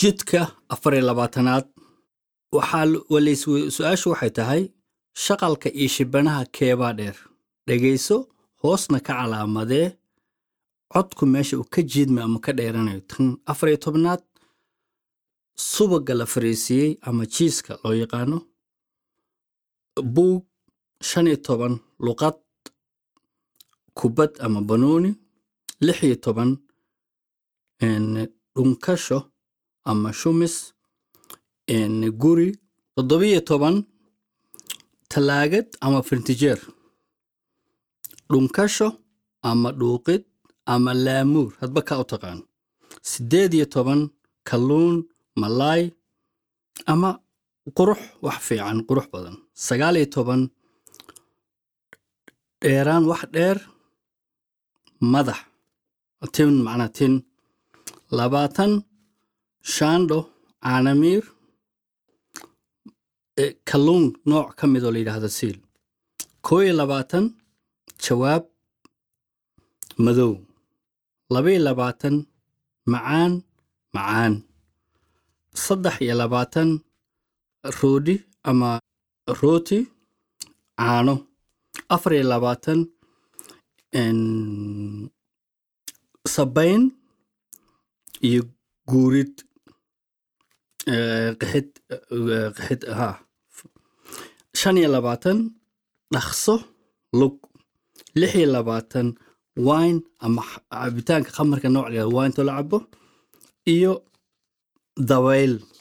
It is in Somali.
jidka afar iyo labaatanaad waxaa walays su-aashu waxay tahay shaqalka iyo shibanaha keebaa dheer dhegayso hoosna ka calaamadee codku meesha uu ka jiidma ama ka dheeranayo tan afar iyo tobnaad subaga la fariisiiyey ama jiiska loo yaqaano buug shan iyo toban luqad kubad ama banooni lix iyo toban dhunkasho ama shumis guri toddobiyo toban talaagad ama fintijeer dhunkasho ama dhuuqid ama laamuur hadba kaa u taqaan siddeed iyo toban kalluun malaay ama qurux wax fiican qurux badan sagaal iyo toban dheeraan wax dheer madax tin macnaa tin labaatan shaandho caanamiir kalluun nooc ka mid oo la yidhaahdo siil koo iyo labaatan jawaab madow labaiyo labaatan macaan macaan saddex iyo labaatan roodhi ama rooti caano afar iyo labaatan sabayn iyo guurid qixid qixid ha shan iyo labaatan dhaqso lug lix iyo labaatan wine ama cabitaanka khamarka nooc la wine to la cabo iyo dawayl